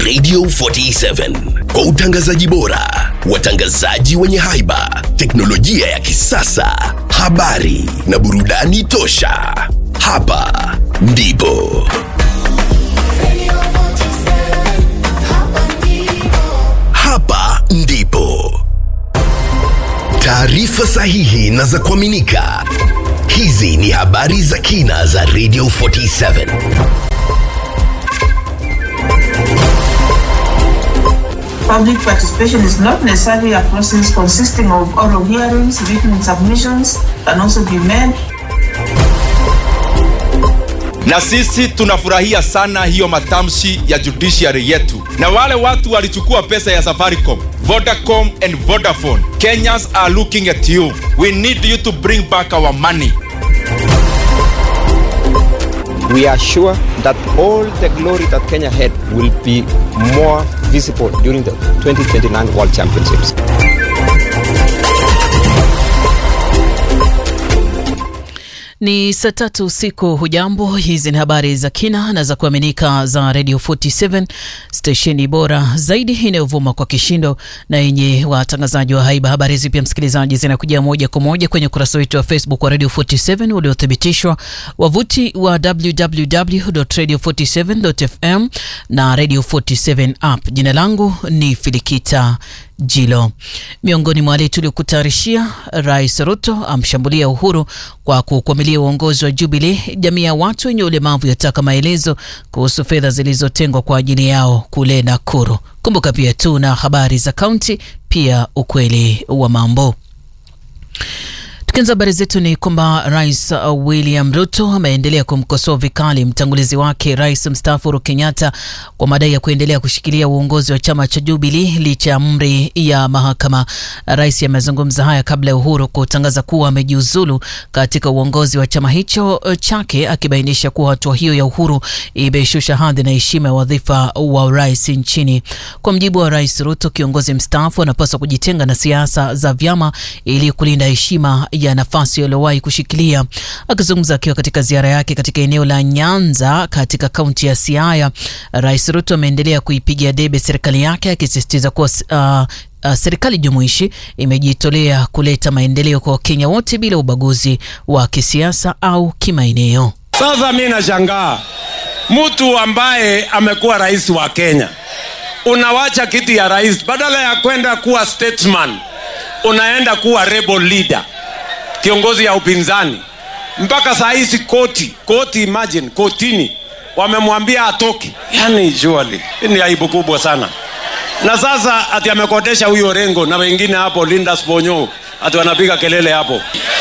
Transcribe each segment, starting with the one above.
Radio 47 kwa utangazaji bora, watangazaji wenye haiba, teknolojia ya kisasa, habari na burudani tosha. Hapa ndipo hapa ndipo taarifa sahihi na za kuaminika. Hizi ni habari za kina za Radio 47. Public participation is not necessarily a process consisting of oral hearings, written submissions can also be made. na sisi tunafurahia sana hiyo matamshi ya judiciary yetu na wale watu walichukua pesa ya safaricom vodacom and vodafone kenyans are looking at you we need you to bring back our money we are sure that all the glory that Kenya had will be more visible during the 2029 World Championships. Ni saa tatu usiku. Hujambo, hizi ni habari za kina na za kuaminika za Radio 47 stesheni bora zaidi inayovuma kwa kishindo na yenye watangazaji wa haiba. Habari hizi pia, msikilizaji, zinakujia moja kwa moja kwenye ukurasa wetu wa Facebook wa Radio 47 uliothibitishwa, wavuti wa www.radio47.fm na Radio 47 app. Jina langu ni Filikita Jilo. Miongoni mwa wale tuliokutayarishia, Rais Ruto amshambulia Uhuru kwa kukwamilia uongozi wa Jubilee. Jamii ya watu wenye ulemavu yataka maelezo kuhusu fedha zilizotengwa kwa ajili yao kule Nakuru. Kumbuka pia tu na habari za kaunti, pia ukweli wa mambo. Tukianza habari zetu ni kwamba Rais William Ruto ameendelea kumkosoa vikali mtangulizi wake Rais mstaafu Uhuru Kenyatta kwa madai ya kuendelea kushikilia uongozi wa chama cha Jubilee licha ya amri ya mahakama. Rais amezungumza haya kabla ya Uhuru kutangaza kuwa amejiuzulu katika uongozi wa chama hicho chake, akibainisha kuwa hatua hiyo ya Uhuru imeshusha hadhi na heshima ya wadhifa wa urais nchini. Kwa mjibu wa Rais Ruto, kiongozi mstaafu anapaswa kujitenga na siasa za vyama ili kulinda heshima ya nafasi aliyowahi kushikilia. Akizungumza akiwa katika ziara yake katika eneo la Nyanza katika kaunti ya Siaya, Rais Ruto ameendelea kuipigia debe serikali yake akisisitiza kuwa uh, Uh, serikali jumuishi imejitolea kuleta maendeleo kwa Wakenya wote bila ubaguzi wa kisiasa au kimaeneo. Sasa mi nashangaa mtu ambaye amekuwa rais wa Kenya, unawacha kiti ya rais, badala ya kwenda kuwa statesman, unaenda kuwa rebel leader, kiongozi ya upinzani. Mpaka saa hizi koti koti, imagine kotini wamemwambia atoke. Yani surely hii ni aibu kubwa sana. Na sasa ati amekodesha huyo Rengo na wengine hapo Linda Sponyo ati wanapiga kelele hapo.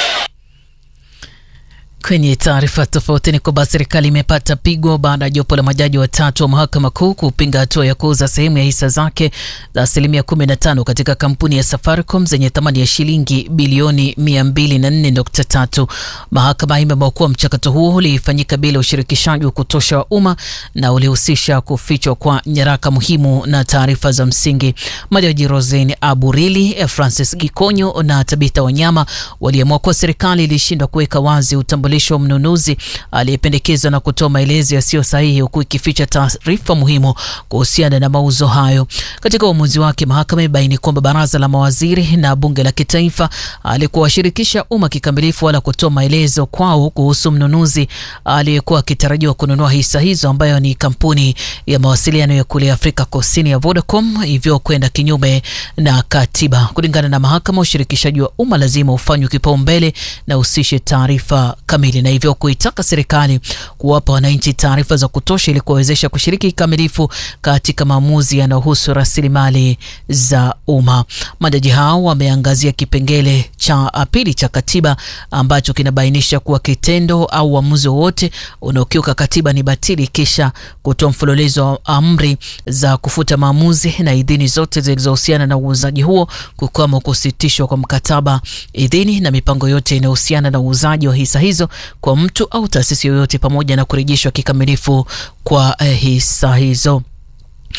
Kwenye taarifa tofauti ni kwamba serikali imepata pigo baada ya jopo la majaji watatu wa mahakama kuu kupinga hatua ya kuuza sehemu ya hisa zake za asilimia 15 katika kampuni ya Safaricom zenye thamani ya shilingi bilioni 204.3. Mahakama imeamua kuwa mchakato huo ulifanyika bila ushirikishaji wa kutosha wa umma na ulihusisha kufichwa kwa nyaraka muhimu na taarifa za msingi. Majaji Rosen Aburili, Francis Gikonyo na Tabitha Wanyama waliamua kuwa serikali ilishindwa kuweka wazi utambulisho wa mnunuzi aliyependekezwa na kutoa maelezo yasiyo sahihi huku ikificha taarifa muhimu kuhusiana na mauzo hayo. Katika uamuzi wake, mahakama imebaini kwamba baraza la mawaziri na bunge la kitaifa alikuwashirikisha umma kikamilifu wala kutoa maelezo kwao kuhusu mnunuzi aliyekuwa akitarajiwa kununua hisa hizo, ambayo ni kampuni ya mawasiliano ya kule Afrika Kusini ya Vodacom, hivyo kwenda kinyume na katiba. Kulingana na mahakama, ushirikishaji wa umma lazima ufanywe kipaumbele na usishe taarifa kamili na hivyo kuitaka serikali kuwapa wananchi taarifa za kutosha ili kuwawezesha kushiriki kikamilifu katika maamuzi yanayohusu rasilimali za umma. Majaji hao wameangazia kipengele cha pili cha katiba ambacho kinabainisha kuwa kitendo au uamuzi wowote unaokiuka katiba ni batili, kisha kutoa mfululizo wa amri za kufuta maamuzi na idhini zote zilizohusiana na uuzaji huo, kukwama kusitishwa kwa mkataba, idhini na mipango yote inayohusiana na uuzaji wa hisa hizo kwa mtu au taasisi yoyote pamoja na kurejeshwa kikamilifu kwa eh, hisa hizo.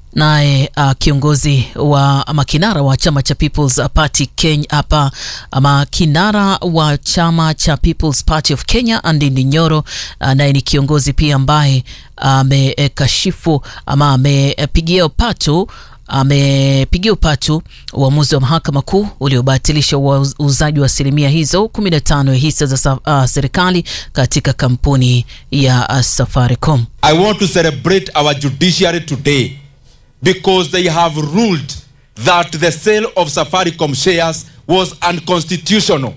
Naye uh, kiongozi wa ama kinara wa chama cha People's Party Kenya hapa ama kinara wa chama cha People's Party of Kenya Ndindi Nyoro uh, naye ni kiongozi pia ambaye amekashifu uh, ama amepigia upatu amepigia upatu uamuzi wa mahakama kuu uliobatilisha uuzaji wa asilimia hizo 15 ya hisa za uh, serikali katika kampuni ya uh, Safaricom. I want to celebrate our judiciary today because they have ruled that the sale of Safaricom shares was unconstitutional.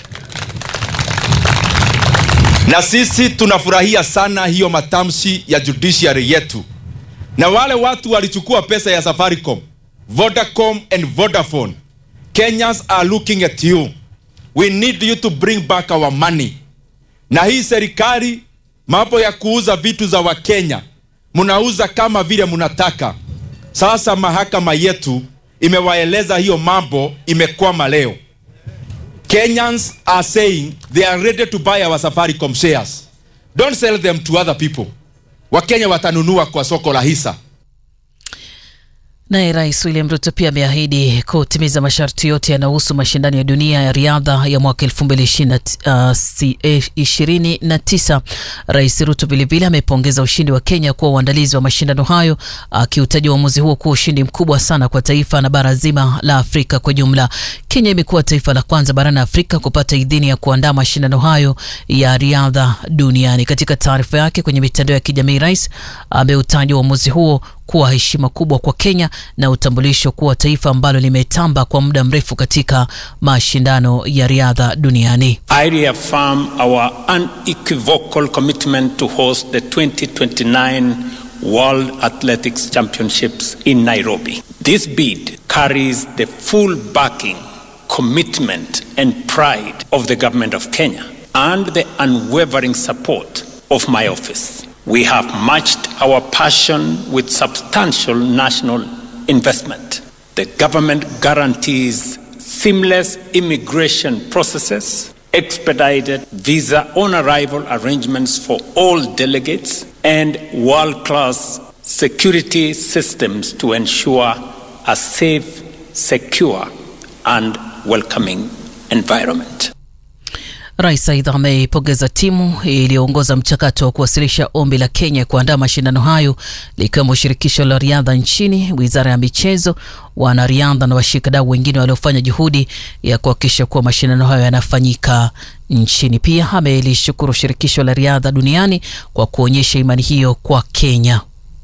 Na sisi tunafurahia sana hiyo matamshi ya judiciary yetu. Na wale watu walichukua pesa ya Safaricom, Vodacom and Vodafone. Kenyans are looking at you. We need you to bring back our money. Na hii serikali mambo ya kuuza vitu za Wakenya mnauza kama vile mnataka. Sasa mahakama yetu imewaeleza hiyo mambo imekwama leo. Kenyans are saying they are ready to buy our Safaricom shares. Don't sell them to other people. Wakenya watanunua kwa soko la hisa. Naye Rais William Ruto pia ameahidi kutimiza masharti yote yanayohusu mashindano ya dunia ya riadha ya mwaka 2029. Rais Ruto vilevile amepongeza ushindi wa Kenya kuwa uandalizi wa mashindano hayo, akiutaja uamuzi huo kuwa ushindi mkubwa sana kwa taifa na bara zima la Afrika kwa jumla. Kenya imekuwa taifa la kwanza barani Afrika kupata idhini ya kuandaa mashindano hayo ya riadha duniani. Katika taarifa yake kwenye mitandao ya kijamii, rais ameutaja uamuzi huo kuwa heshima kubwa kwa Kenya na utambulisho kuwa taifa ambalo limetamba kwa muda mrefu katika mashindano ya riadha duniani. I reaffirm our unequivocal commitment to host the 2029 World Athletics Championships in Nairobi. This bid carries the full backing, commitment and pride of the government of Kenya and the unwavering support of my office. We have matched our passion with substantial national investment. The government guarantees seamless immigration processes, expedited visa on arrival arrangements for all delegates, and world class security systems to ensure a safe, secure, and welcoming environment. Rais aidha ameipongeza timu iliyoongoza mchakato wa kuwasilisha ombi la Kenya kuandaa mashindano hayo likiwemo shirikisho la riadha nchini, wizara ya michezo, wanariadha na washikadau wengine waliofanya juhudi ya kuhakikisha kuwa mashindano hayo yanafanyika nchini. Pia amelishukuru shirikisho la riadha duniani kwa kuonyesha imani hiyo kwa Kenya.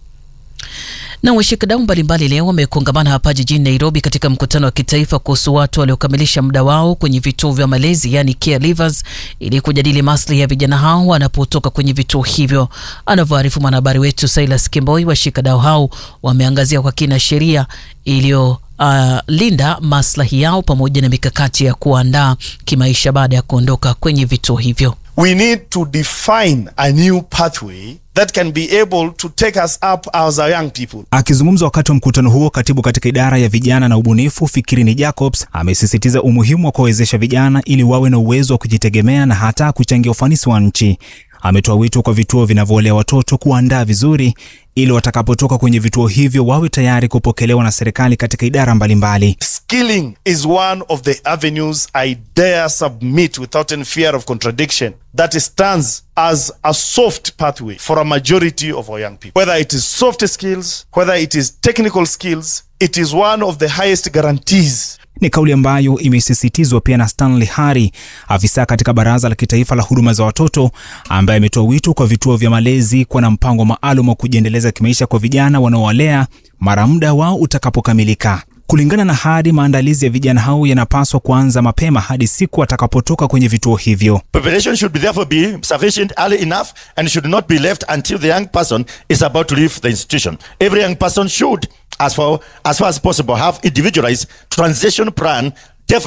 Na washikadau mbalimbali leo wamekongamana hapa jijini Nairobi katika mkutano wa kitaifa kuhusu watu waliokamilisha muda wao kwenye vituo vya malezi yani caregivers, ili kujadili maslahi ya vijana hao wanapotoka kwenye vituo hivyo. Anavyoarifu mwanahabari wetu Silas Kimboi, washikadau hao wameangazia kwa kina sheria iliyo Uh, linda maslahi yao pamoja na mikakati ya kuandaa kimaisha baada ya kuondoka kwenye vituo hivyo. We need to define a new pathway that can be able to take us up as our young people. Akizungumza wakati wa mkutano huo, katibu katika idara ya vijana na ubunifu Fikirini Jacobs amesisitiza umuhimu wa kuwawezesha vijana ili wawe na uwezo wa kujitegemea na hata kuchangia ufanisi wa nchi. Ametoa wito kwa vituo vinavyolea watoto kuandaa vizuri ili watakapotoka kwenye vituo hivyo wawe tayari kupokelewa na serikali katika idara mbalimbali. Skilling is one of the avenues I dare submit without any fear of contradiction that stands as a soft pathway for a majority of our young people. Whether it is soft skills, whether it is technical skills, it is one of the highest guarantees Ni kauli ambayo imesisitizwa pia na Stanley Hari, afisa katika Baraza la Kitaifa la Huduma za Watoto, ambaye ametoa wito kwa vituo vya malezi kuwa na mpango maalum wa kujiendeleza kimaisha kwa vijana wanaowalea mara muda wao utakapokamilika. Kulingana na Hari, maandalizi ya vijana hao yanapaswa kuanza mapema hadi siku watakapotoka kwenye vituo hivyo. Preparation should be therefore be sufficient early enough and should not be left until the young person is about to leave the institution. Every young person should, as far as, far as possible, have individualized transition plan developed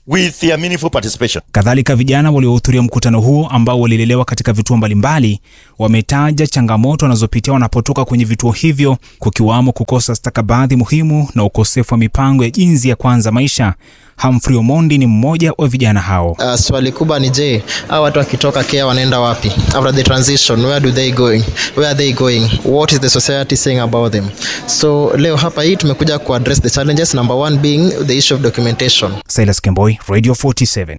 with their meaningful participation. Kadhalika, vijana waliohudhuria mkutano huo ambao walilelewa katika vituo mbalimbali wametaja changamoto wanazopitia wanapotoka kwenye vituo hivyo, kukiwamo kukosa stakabadhi muhimu na ukosefu wa mipango ya jinsi ya kuanza maisha. Humphrey Omondi ni mmoja wa vijana hao. Uh, swali kubwa ni je, hao watu wakitoka Kenya wanaenda wapi? After the transition, where do they going? Where are they going? What is the society saying about them? So leo hapa hii tumekuja ku address the challenges, number one being the issue of documentation. Silas Kemboi, Radio 47.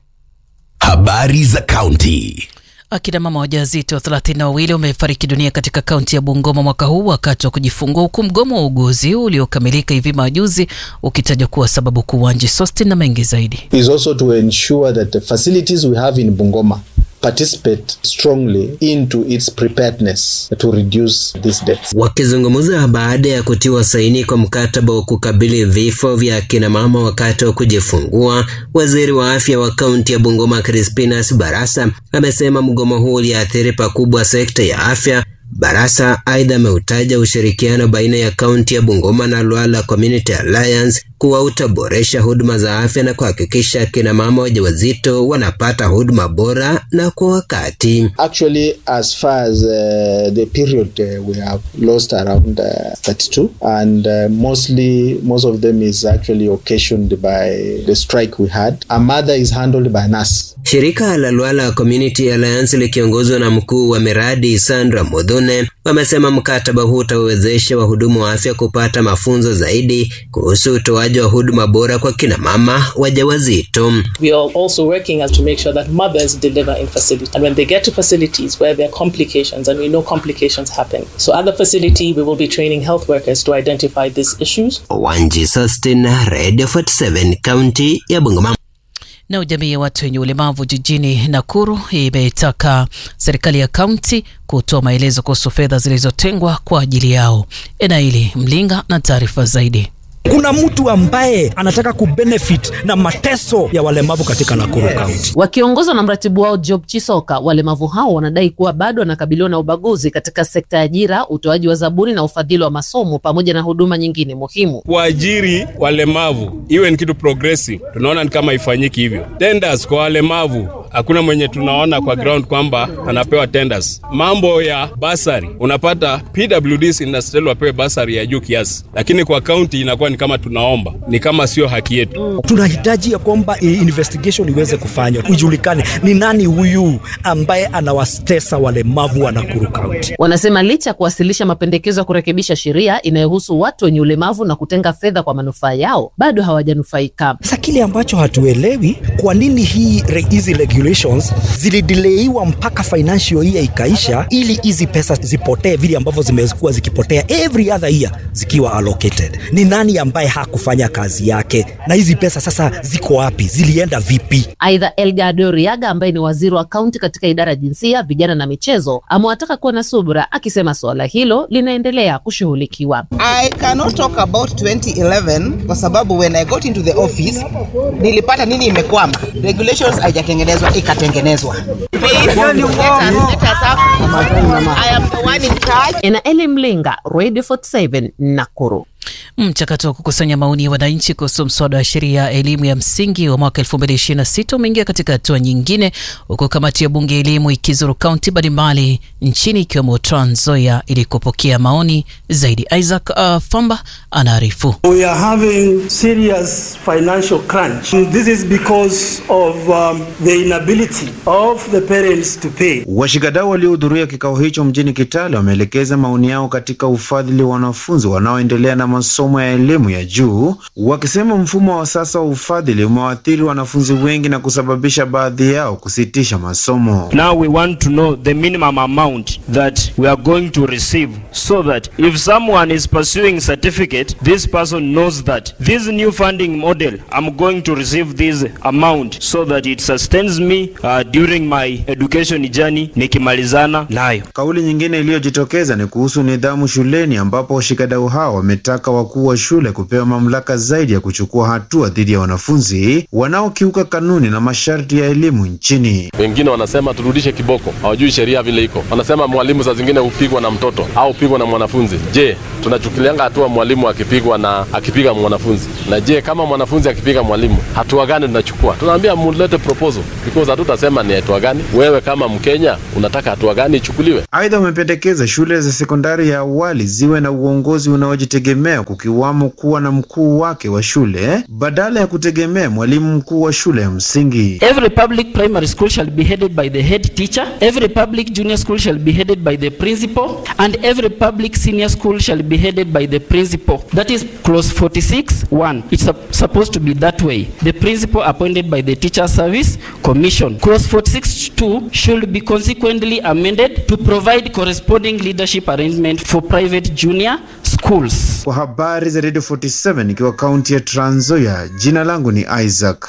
Habari za kaunti. Akina mama wajawazito thelathini na wawili wamefariki dunia katika kaunti ya Bungoma mwaka huu wakati wa kujifungua, huku mgomo wa uguzi uliokamilika hivi majuzi ukitajwa kuwa sababu kuu. Wanji Sostin na mengi zaidi. is also to ensure that the facilities we have in Bungoma participate strongly into its preparedness to reduce these deaths. Wakizungumza baada ya kutiwa saini kwa mkataba wa kukabili vifo vya akina mama wakati wa kujifungua, waziri wa afya wa kaunti ya Bungoma Crispinus Barasa amesema mgomo huu uliathiri pakubwa sekta ya afya. Barasa aidha ameutaja ushirikiano baina ya kaunti ya Bungoma na Lwala Community Alliance kuwa utaboresha huduma za afya na kuhakikisha akina mama wajawazito wanapata huduma bora na kwa wakati. Actually, as far as uh, the period uh, we have lost around uh, 32 and uh, mostly most of them is actually occasioned by the strike we had. A mother is handled by a nurse. Shirika la Lwala Community Alliance likiongozwa na mkuu wa miradi Sandra Modhune wamesema mkataba huu utawezesha wahudumu wa afya kupata mafunzo zaidi kuhusu utoaji wa huduma bora kwa kina mama wajawazito. We are also working as to make sure that mothers deliver in facility. And when they get to facilities where there are complications, and we know complications happen. So at the facility, we will be training health workers to identify these issues. Wanji Sustin, Radio 47, kaunti ya Bungoma. Na jamii ya watu wenye ulemavu jijini Nakuru imetaka serikali ya kaunti kutoa maelezo kuhusu fedha zilizotengwa kwa ajili yao. Enaili Mlinga na taarifa zaidi. Kuna mtu ambaye anataka kubenefit na mateso ya walemavu katika Nakuru County. Wakiongozwa na mratibu wao Job Chisoka, walemavu hao wanadai kuwa bado wanakabiliwa na ubaguzi katika sekta ya ajira, utoaji wa zabuni na ufadhili wa masomo pamoja na huduma nyingine muhimu. kuajiri walemavu iwe ni kitu progressive, tunaona ni kama ifanyiki hivyo. Tenders kwa walemavu hakuna mwenye tunaona kwa ground kwamba anapewa tenders. Mambo ya basari, unapata PWDs inastahili wapewe basari ya juu kiasi, lakini kwa kaunti inakuwa ni kama tunaomba, ni kama sio haki yetu. Tunahitaji ya kwamba i- investigation iweze kufanywa, ijulikane ni nani huyu ambaye anawatesa walemavu wa Nakuru County. Wanasema licha ya kuwasilisha mapendekezo ya kurekebisha sheria inayohusu watu wenye ulemavu na kutenga fedha kwa manufaa yao, bado hawajanufaika. Sasa kile ambacho hatuelewi, kwa nini hii re- hizi regulations zilideleiwa mpaka financial year ikaisha, ili hizi pesa zipotee vile ambavyo zimekuwa zikipotea every other year zikiwa allocated. Ni nani ambaye hakufanya kazi yake, na hizi pesa sasa ziko wapi? Zilienda vipi? Aidha, Elgado Riaga ambaye ni waziri wa kaunti katika idara ya jinsia, vijana na michezo amewataka kuwa na subra, akisema suala hilo linaendelea kushughulikiwa. I cannot talk about 2011 kwa sababu when I got into the office nilipata nini imekwama. Regulations haijatengenezwa ikatengenezwa. Please, let us, let us have, I am the one in charge. Enaeli Mlinga, Radio 47, Nakuru. Mchakato wa kukusanya maoni ya wananchi kuhusu mswada wa sheria ya elimu ya msingi wa mwaka 2026 umeingia katika hatua nyingine, huku kamati ya bunge ya elimu ikizuru kaunti mbalimbali nchini ikiwemo Trans Nzoia ili kupokea maoni zaidi. Isaac uh, Famba anaarifu. We are having serious financial crunch. This is because of um, the inability of the parents to pay. Washikadau waliohudhuria kikao hicho mjini Kitale wameelekeza maoni yao katika ufadhili wa wanafunzi wanaoendelea na masomo ya elimu ya juu, wakisema mfumo wa sasa wa ufadhili umewaathiri wanafunzi wengi na kusababisha baadhi yao kusitisha masomo. Now we want to know the minimum amount that we are going to receive so that if someone is pursuing certificate, this person knows that this new funding model, I'm going to receive this amount so that it sustains me uh, during my education journey nikimalizana nayo. Kauli nyingine iliyojitokeza ni kuhusu nidhamu shuleni, ambapo washikadau hao wametaka wakuu wa shule kupewa mamlaka zaidi ya kuchukua hatua dhidi ya wanafunzi wanaokiuka kanuni na masharti ya elimu nchini. Wengine wanasema turudishe kiboko, hawajui sheria vile iko. Wanasema mwalimu saa zingine hupigwa na mtoto au hupigwa na mwanafunzi. Je, tunachukulianga hatua mwalimu akipigwa na akipiga mwanafunzi? Na je, kama mwanafunzi akipiga mwalimu, hatua gani tunachukua? Tunaambia mulete proposal because hatutasema ni hatua gani. Wewe kama Mkenya unataka hatua gani ichukuliwe? Aidha, wamependekeza shule za sekondari ya awali ziwe na uongozi unaojitegemea kukiwamo kuwa na mkuu wake wa shule badala ya kutegemea mwalimu mkuu wa shule ya msingi. Every public primary school shall be headed by the head teacher. Every public junior school shall be headed by the principal. And every public senior school shall be headed by the principal. That is clause 46 1. It's sup- supposed to be that way. The principal appointed by the teacher service commission. Clause 46 2 should be consequently amended to provide corresponding leadership arrangement for private junior schools. Kwa habari za Radio 47 ikiwa kaunti ya Trans Nzoia, jina langu ni Isaac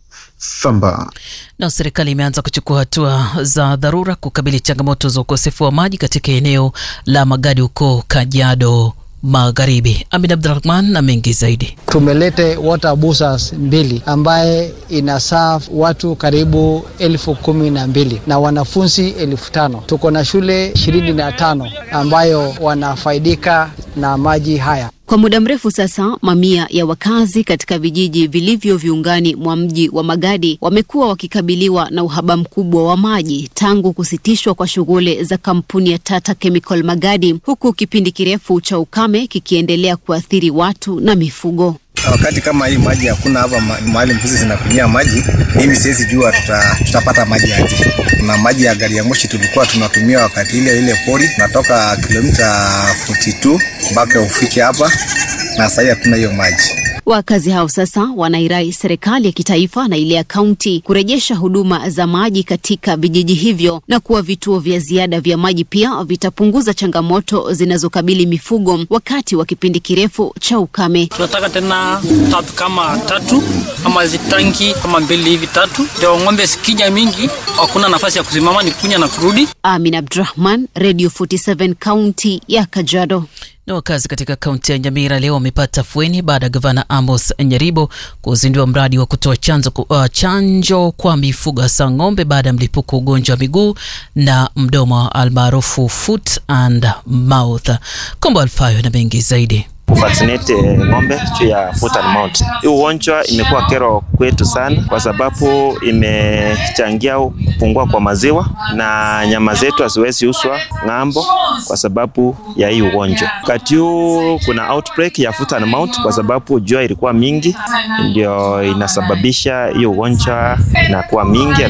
Thamba. Na serikali imeanza kuchukua hatua za dharura kukabili changamoto za ukosefu wa maji katika eneo la Magadi huko Kajiado Magharibi. Amin Abdurahman na mengi zaidi. tumelete water boosters mbili ambaye ina serve watu karibu elfu kumi na mbili na wanafunzi elfu tano. Tuko na shule ishirini na tano ambayo wanafaidika na maji haya. Kwa muda mrefu sasa, mamia ya wakazi katika vijiji vilivyo viungani mwa mji wa Magadi wamekuwa wakikabiliwa na uhaba mkubwa wa maji tangu kusitishwa kwa shughuli za kampuni ya Tata Chemical Magadi, huku kipindi kirefu cha ukame kikiendelea kuathiri watu na mifugo. Wakati kama hii maji hakuna hapa ma- mahali mbuzi zinakunyia maji, mimi siwezi jua tuta, tutapata maji aje. Kuna maji ya gari ya moshi tulikuwa tunatumia wakati ile ile pori, tunatoka kilomita 42 mpaka ufike hapa, na sasa hatuna hiyo maji. Wakazi hao sasa wanairai serikali ya kitaifa na ile ya kaunti kurejesha huduma za maji katika vijiji hivyo na kuwa vituo vya ziada vya maji pia vitapunguza changamoto zinazokabili mifugo wakati wa kipindi kirefu cha ukame. tunataka tena tatu kama tatu ama hizi tanki kama mbili hivi tatu, ndio ng'ombe sikija mingi, hakuna nafasi ya kusimama, ni kunya na kurudi. Amin Abdurahman, Radio 47 kaunti ya Kajiado. Na wakazi katika kaunti ya Nyamira leo wamepata fueni baada ya gavana Amos Nyaribo kuzindua mradi wa kutoa chanzo, uh, chanjo kwa mifugo hasa ng'ombe baada ya mlipuko wa ugonjwa wa miguu na mdomo almaarufu foot and mouth. Kombo Alfayo na mengi zaidi. kuvaccinate eh, ng'ombe juu ya foot and mouth. Hii ugonjwa imekuwa kero kwetu sana, kwa sababu imechangia kupungua kwa maziwa na nyama zetu haziwezi uswa ng'ambo kwa sababu ya hii ugonjwa. Wakati huu kuna outbreak ya foot and mouth kwa sababu jua ilikuwa mingi, ndio inasababisha hii ugonjwa inakuwa mingi